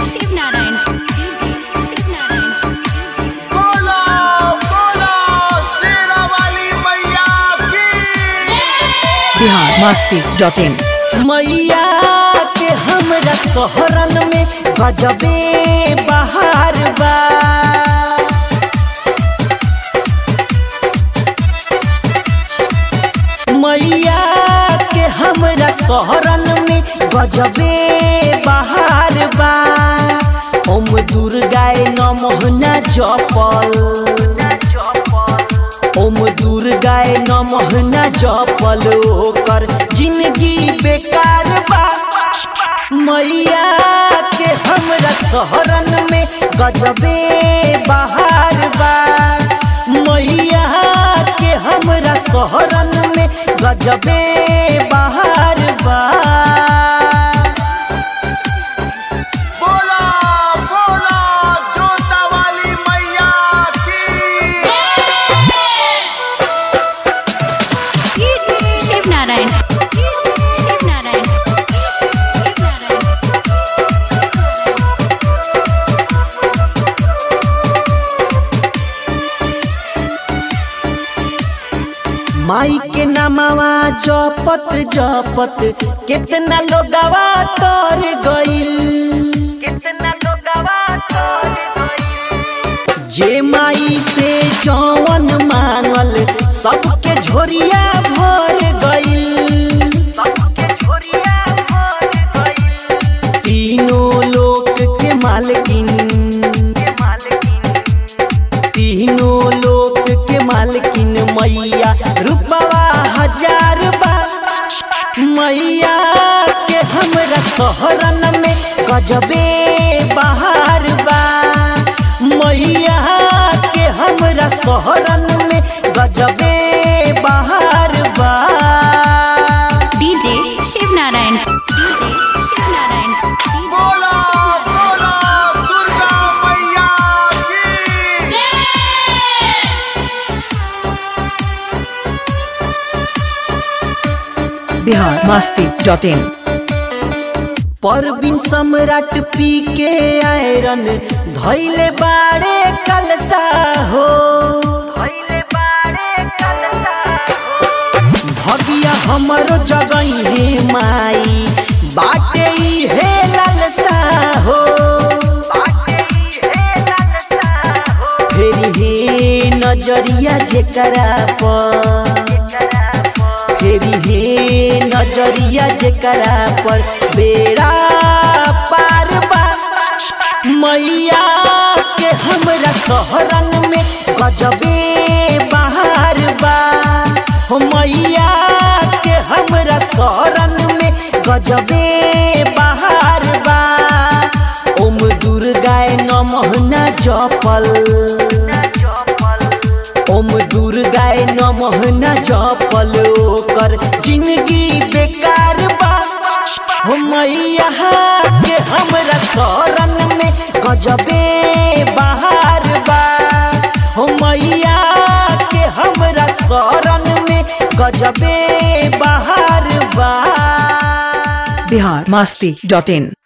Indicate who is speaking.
Speaker 1: Shiv Narayan DJ Shiv Narayan
Speaker 2: बोलो बोलो शेरा वाली मैया की
Speaker 3: बिहार मस्ती डॉट इन
Speaker 4: मैया के हमरा शहरन में गजबे बहार बा मैया के हमरा शहरन में गजबे बहार बा ओम दुर्गाए नमः न जपल ओम दुर्गाए नमः न जपल ओकर जिंदगी बेकार बा मैया के हमरा शहरन में गजबे बहार बा मैया के हमरा शहरन में गजबे बहार बा
Speaker 2: बोलो बोलो जोता वाली मैया की
Speaker 1: शिव नारायण शिव नारायण शिव नारायण
Speaker 4: माई के नामवा जपत जपत कितना लोगवा तर गइल कितना लोगवा तर गइल जे माई से जवन मांगल सबके झोरिया भर गइल सबके झोरिया भर गइल तीनों लोक के मालकिन के मालकिन तीनों लोक के मालकिन मैया रुपवा हजार बा मैया के हमरा शहरन में गजबे बहार बा मैया के हमरा शहरन में गजबे बहार बा
Speaker 1: डीजे शिव नारायण डीजे शिव नारायण
Speaker 2: बोलो बोलो दुर्गा मैया की
Speaker 3: बिहार मस्ती डॉट इन
Speaker 4: परबिन सम्राट पी के आयरन धैले बाड़े कलसा हो भगिया हमरो जगही माई बाटे हे ललसा हो फेरी हे नजरिया जेकरा पर फेरी हे नजरिया जेकरा पर बेड़ा पार बा मैया के हमरा शहरन में गजबे बहार बा हो मैया के हमरा शहरन में गजबे बहार बा ओम दुर्गाए नमः न जपल ओम दुर्गाए नमः न जपल ओकर जिंदगी बेकार बा हो मैया के हमरा शरण में गजबे बहार बा हो मैया के हमरा शरण में गजबे बहार बा
Speaker 3: बिहार मस्ती डॉट इन